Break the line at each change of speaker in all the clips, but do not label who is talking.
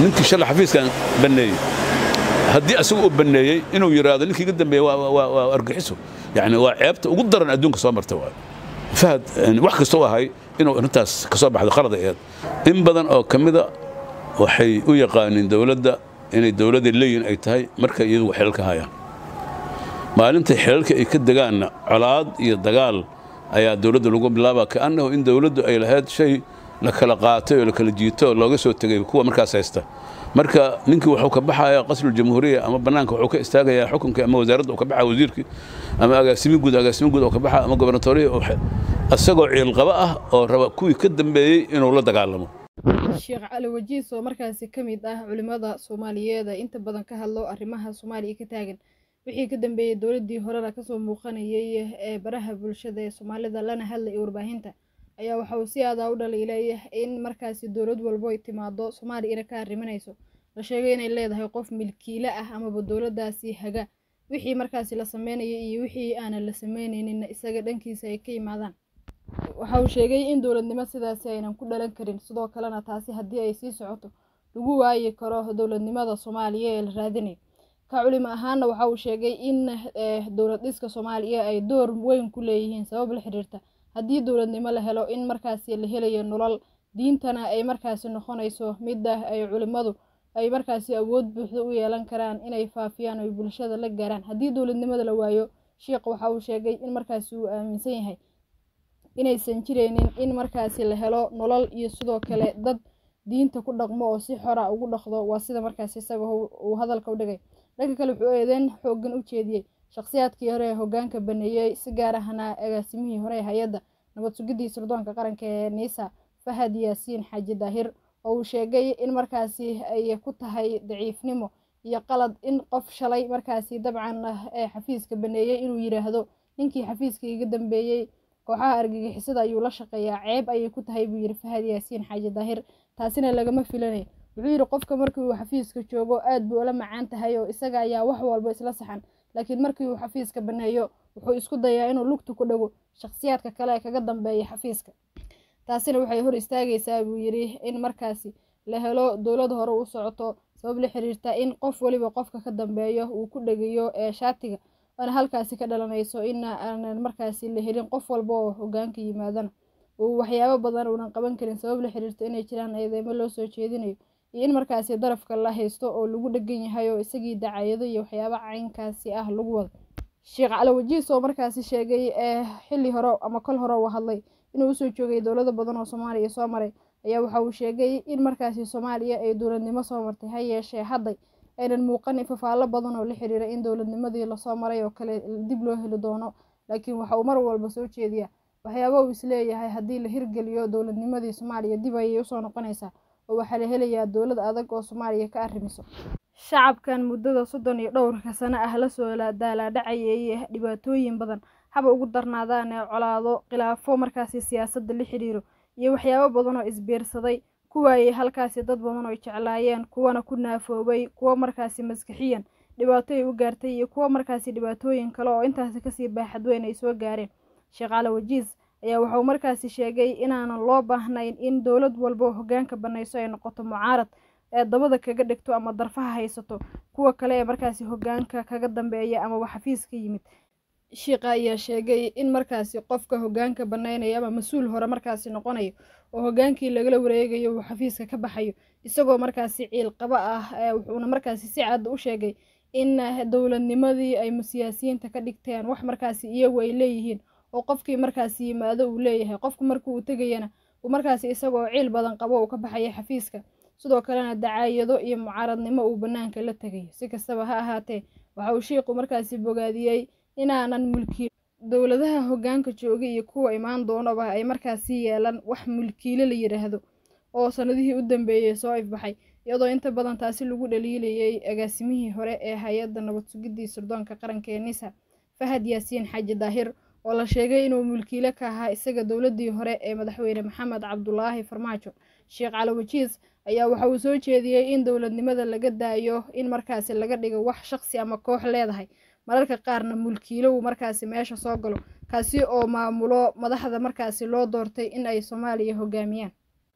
ninkii shalay xafiiskan banneeyey haddii asagu uu banneeyey inuu yidhaahdo ninkii iga dambeeyey waa argaxiso yani waa ceebta ugu daran adduunka soo marta waay fahad wax kastoo ahay inuu arrintaas ka soo baxdo qalad aheed in badan oo ka mida waxay u yaqaaniin dowladda inay dowladda leeyihin ay tahay markay iyadugu xilal ka hayaan maalintay xilalka ay ka degaanna colaad iyo dagaal ayaa dowladda lagu bilaaba kaannahu in dowladdu ay lahayd shay la kala qaatay oo la kala jiito oo looga soo tegay kuwa markaas haysta marka ninkii wuxuu ka baxayaa qasruljamhuuriya ama bannaanka wuxuu ka istaagayaa xukunkii ama wasaaradda uu ka baxaa wasiirkii ama agaasimi guud agaasimi guud uu ka baxaa ama gobernatoriya isagoo ciilqaba ah oo raba kuwii ka dambeeyey inuu la dagaalamo
sheekh cali wajiis oo markaasi ka mid ah culimmada soomaaliyeed ee inta badan ka hadlo arrimaha soomaaliya ka taagan wixii ka dambeeyey dowladdii horena kasoo muuqanayay ee baraha bulshada ee soomaalida lana hadlay warbaahinta ayaa waxa uu si aadaa u dhaliilay in markaasi dowlad walbo ay timaado soomaaliya ina ka arriminayso la sheegay inay leedahay qof milkiile ah amaba dowladdaasi haga wixii markaasi la sameynayay iyo wixii aanan la sameynayninna isaga dhankiisa ay ka yimaadaan waxa uu sheegay in dowladnimo sidaasi aynan ku dhalan karin sidoo kalena taasi haddii ay sii socoto lagu waayi karo dowladnimada soomaaliya ee la raadinayo ka culimo ahaana waxa uu sheegay in dowlad dhiska soomaaliya ay door weyn ku leeyihiin sabab la xiriirta haddii dowladnimo la helo in markaasi la helayo nolol diintana ay markaasi noqonayso midda ay culimmadu ay markaasi awood buuxda u yeelan karaan inay faafiyaan oy bulshada la gaaraan haddii dowladnimada la waayo sheikh waxa uu sheegay in markaasi uu aaminsan yahay inaysan jiraynin in markaasi la helo nolol iyo sidoo kale dad diinta ku dhaqmo oo si xora ugu dhaqdo waa sida markaasi isaga uu hadalka u dhigay dhanka kale wuxuu eedeyn xoogan u jeediyey shakhsiyaadkii hore ee hogaanka baneeyey si gaar ahna agaasimihii hore ee hay-adda nabad sugidii sirdoonka qaranka ee niisa fahad yaasiin xaaji daahir oo uu sheegay in markaasi ay ku tahay daciifnimo iyo qalad in qof shalay markaasi dabcan ee xafiiska baneeyey inuu yidhaahdo ninkii xafiiska iga dambeeyey kooxaha argagixisada ayuu la shaqeeyaa ceeb ayay ku tahay buu yidhi fahad yaasiin xaaji daahir taasina lagama filanay wuxuu yidhi qofka markii uu xafiiska joogo aad buu ula macaan tahay oo isaga ayaa wax walba isla saxan laakiin markii uu xafiiska baneeyo wuxuu isku dayaa inuu lugta ku dhago shakhsiyaadka kale ee kaga dambeeya xafiiska taasina waxay hor istaagaysaa buu yidhi in markaasi la helo dowlad hore u socoto sabab la xiriirta in qof weliba qofka ka dambeeyo uu ku dhegayo ee shaatiga oona halkaasi ka dhalanayso in aanan markaasi la helin qof walba oo hogaanka yimaadana uu waxyaabo badan uunan qaban karin sabab la xiriirta inay jiraan eedeymo loo soo jeedinayo iyo in markaasi darafka la haysto oo lagu dhegan yahay oo isagii dacayado iyo waxyaaba caynkaasi ah lagu wado sheekh cali wajiis oo markaasi sheegay ee xilli hore ama kol hore uu hadlay inuu usoo joogay dowlado badan oo soomaaliya soo maray ayaa waxa uu sheegay in markaasi soomaaliya ay dowladnimo soo martay ha yeeshee hadday aynan muuqanin fafaallo badan oo la xiriira in dowladnimadii lasoo maray oo kale dib loo heli doono laakiin waxa uu mar walba soo jeediyaa waxyaaba uu isleeyahay haddii la hirgeliyo dowladnimadii soomaaliya dib ayay usoo noqonaysaa oo waxaa la helayaa dowlad adag oo soomaaliya ka arrimiso shacabkan muddada soddon iyo dhowrka sano ah lasoo daalaadhacayay dhibaatooyin badan haba ugu darnaadaan ee colaado khilaafo markaasi siyaasadda la xiriiro iyo waxyaabo badan oo isbiirsaday kuwaayay halkaasi dad badan oo jeclaayeen kuwana ku naafoobay kuwo markaasi maskixiyan dhibaato ay u gaartay iyo kuwo markaasi dhibaatooyin kale oo intaasi kasii baaxad weyn ay soo gaareen sheekh cali wajiis ayaa waxauu markaasi sheegay inaanan loo baahnayn in dowlad walba oo hogaanka banayso ay noqoto mucaarad ee dabada kaga dhigto ama darfaha haysato kuwa kale ee markaasi hogaanka kaga dambeeya amaba xafiis ka yimid shiiqa ayaa sheegay in markaasi qofka hogaanka banaynaya ama mas-uul hore markaasi noqonayo oo hogaankii lagala wareegayo uu xafiiska ka baxayo isagoo markaasi ciil qaba ah wuxuuna markaasi si cad u sheegay in dowladnimadii ay siyaasiyiinta ka dhigteen wax markaasi iyagu ay leeyihiin oo qofkii markaasi yimaado uu leeyahay qofku markuu tegayana uu markaasi isagoo ciil badan qabo uu ka baxaya xafiiska sidoo kalena dacaayado iyo mucaaradnimo uu bannaanka la tegayo si kastaba ha ahaatee waxa uu shiiqu markaasi bogaadiyey inaanan mulki dowladaha hogaanka jooga iyo kuwa imaan doonaba ay markaasi yeelan wax mulkiile la yidhaahdo oo sanadihii u dambeeyey soo ifbaxay iyadoo inta badan taasi lagu dhaliilayay agaasimihii hore ee hay-adda nabad sugidii sirdoonka qaranka ee nisa fahad yaasiin xaaji daahir oo la sheegay inuu mulkiile ka ahaa isaga dowladii hore ee madaxweyne maxamed cabdulaahi farmaajo sheekh cali wajiis ayaa waxa uu soo jeediyey in dowladnimada laga daayo in markaasi laga dhigo wax shaqsi ama koox leedahay mararka qaarna mulkiilo uu markaasi meesha soo galo kaasi oo maamulo madaxda markaasi loo doortay in ay soomaaliya hogaamiyaan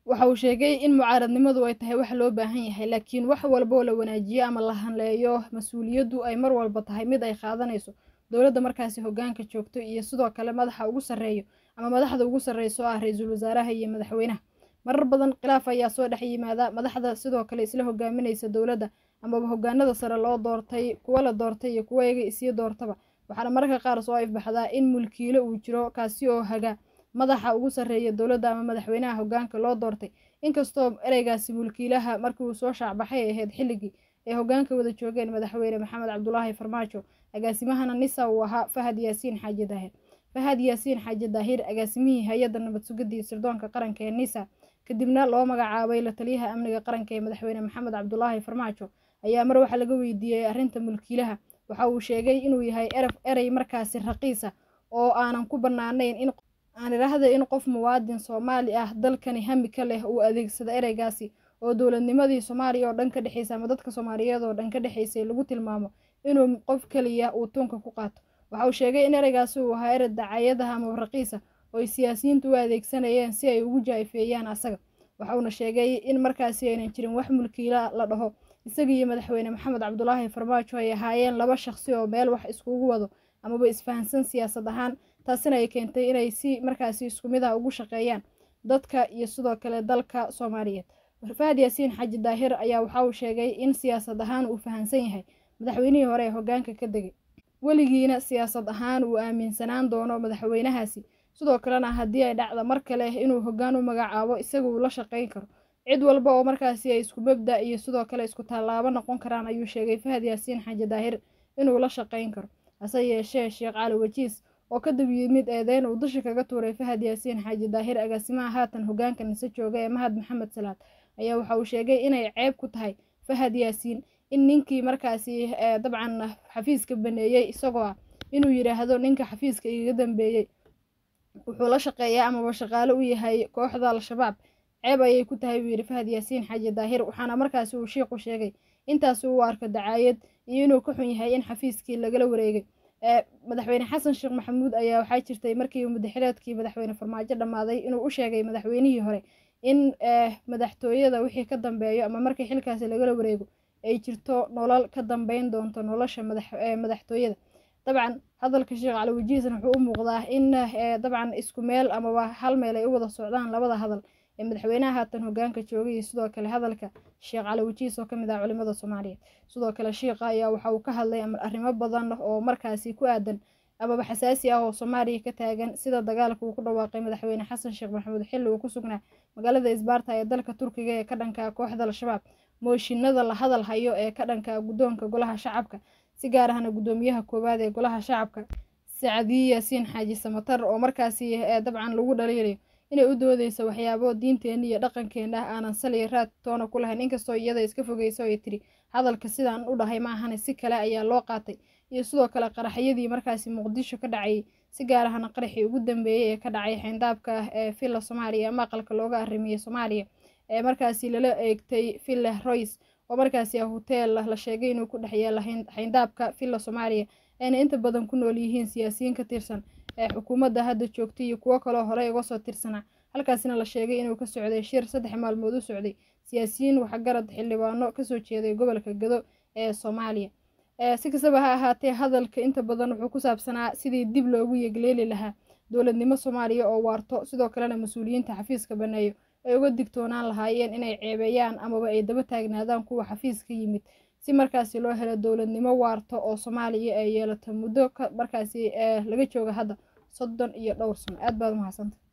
waxa uu sheegay in mucaaradnimadu ay tahay wax loo baahan yahay laakiin wax walboo la wanaajiyo ama la hanleeyo mas-uuliyaddu ay mar walba tahay mid ay qaadanayso dowladda markaasi hogaanka joogto iyo sidoo kale madaxa ugu sarreeyo ama madaxda ugu sarreyso ah ra-iisul wasaaraha iyo madaxweynaha marar badan khilaaf ayaa soo dhex yimaada madaxda sidoo kale isla hogaaminaysa dowladda amaba hogaanada sare loo doortay kuwa la doortay iyo kuwa iyaga isii doortaba waxaana mararka qaar soo ifbaxdaa in mulkiile uu jiro kaasi oo haga madaxa ugu sarreeya dowladda ama madaxweynaha hogaanka loo doortay inkastoo ereygaasi mulkiilaha markii uu soo shaacbaxay ay ahayd xilligii ay hogaanka wada joogeen madaxweyne maxamed cabdulaahi farmaajo agaasimahana nisa uu ahaa fahad yaasiin xaaji daahir fahad yaasiin xaaji daahir agaasimihii hay-adda nabad sugidii sirdoonka qaranka ee nisa kadibna loo magacaabay la taliyaha amniga qaranka ee madaxweyne maxamed cabdulaahi farmaajo ayaa mar waxa laga weydiiyey arrinta mulkiilaha waxa uu sheegay inuu yahay eraf erey markaasi raqiisa oo aanan ku bannaanayn in aan idhaahda in qof muwaadin soomaali ah dalkani hami ka leh uu adeegsada ereygaasi oo dowladnimadii soomaaliya oo dhan ka dhexeysa ama dadka soomaaliyeed oo dhan ka dhexeysay lagu tilmaamo inuu qof keliya uu tunka ku qaato waxa uu sheegay in ereygaasi uu ahaa erey dacayadaha ama raqiisa oo ay siyaasiyiintu u adeegsanayeen si ay ugu jaa'ifeeyaan asaga waxa uuna sheegay in markaasi aynan jirin wax mulkiila la dhaho isaga iyo madaxweyne maxamed cabdulaahi farmaajo ay ahaayeen laba shaqsi oo meel wax iskugu wado amaba isfahansan siyaasad ahaan taasina ay keentay inay si markaasi isku mid ah ugu shaqeeyaan dadka iyo sidoo kale dalka soomaaliyeed fahad yaasiin xaaji daahir ayaa waxa uu sheegay in siyaasad ahaan uu fahansan yahay madaxweynihii hore ee hogaanka ka degay weligiina siyaasad ahaan uu aaminsanaan doono madaxweynahaasi sidoo kalena haddii ay dhacda mar kale inuu hogaan u magacaabo isaga uu la shaqayn karo cid walba oo markaasi ay isku mabda iyo sidoo kale isku tallaabo noqon karaan ayuu sheegay fahad yaasiin xaaji daahir inuu la shaqayn karo hase yeeshee sheekh cali wajiis oo ka dab yimid eedeyn uu dusha kaga tuuray fahad yaasiin xaaji daahir agaasimaha haatan hogaanka nise jooga ee mahad maxamed salaad ayaa waxa uu sheegay inay ceeb ku tahay fahad yaasiin in ninkii markaasi dabcan xafiiska baneeyey isagoo ah inuu yidhaahdo ninka xafiiska igaga dambeeyey wuxuu la shaqeeyaa amaba shaqaale u yahay kooxda al-shabaab ceeb ayay ku tahay buu yidhi fahad yaasiin xaaji daahir waxaana markaasi uu shiiqu sheegay intaasi uu arko dacaayad iyo inuu ka xun yahay in xafiiskii lagala wareegay madaxweyne xasan sheekh maxamuud ayaa waxaa jirtay markii mudaxileedkii madaxweyne farmaajo dhammaaday inuu u sheegay madaxweynihii hore in madaxtooyada wixii ka dambeeyo ama markii xilkaasi lagala wareego ay jirto nolol ka dambeyn doonto nolosha madaxtooyada dabcan hadalka sheekh cali wajiisna wuxuu u muuqdaa in dabcan isku meel amaba hal meel ay u wada socdaan labada hadal ee madaxweynaha haatan hogaanka joogay iyo sidoo kale hadalka sheekh cali wajiis oo kamid ah culimada soomaaliyeed sidoo kale shiikha ayaa waxa uu ka hadlay arrimo badan oo markaasi ku aadan amaba xasaasi ah oo soomaaliya ka taagan sida dagaalka uu ku dhawaaqay madaxweyne xasan sheekh maxamuud xilli uu ku sugnaa magaalada isbaarta ee dalka turkiga ee ka dhanka kooxda al-shabaab mooshinada la hadal hayo ee ka dhanka guddoonka golaha shacabka si gaar ahna guddoomiyaha koowaad ee golaha shacabka sacadiyi yaasiin xaaji samatar oo markaasi dabcan lagu dhaliirayo inay u doodeyso waxyaabo diinteena iyo dhaqankeena ah aanan saliya raad toona ku lahayn inkastoo iyada iska fogeyso ay tiri hadalka sidaan u dhahay ma ahane si kale ayaa loo qaatay iyo sidoo kale qaraxyadii markaasi muqdisho ka dhacayay si gaar ahna qaraxii ugu dambeeyey ee ka dhacay xeyndaabka ee villa soomaaliya ama aqalka looga arrimiyey soomaaliya ee markaasi lala eegtay villa royce oo markaasi ah hoteel la sheegay inuu ku dhex yaala xeyndaabka villa soomaaliya ayna inta badan ku nool yihiin siyaasiyiin ka tirsan ee xukuumadda hadda joogtay iyo kuwo kaloo horey uga soo tirsanaa halkaasina la sheegay inuu ka socday shir saddex maalmood u socday siyaasiyiin waxgarad xildhibaano kasoo jeeday gobolka gado ee soomaaliya si kastaba ha ahaatee hadalka inta badan wuxuu ku saabsanaa sidii dib loogu yegleeli lahaa dowladnimo soomaaliya oo waarto sidoo kalena mas-uuliyiinta xafiiska baneeyo ay uga digtoonaan lahaayeen inay ceebeeyaan amaba ay daba taagnaadaan kuwa xafiiska yimid si markaasi loo helo dowladnimo waarto oo soomaaliya ay yeelato muddo markaasi laga jooga hadda soddon iyo dhowr sano aad baad umahadsanta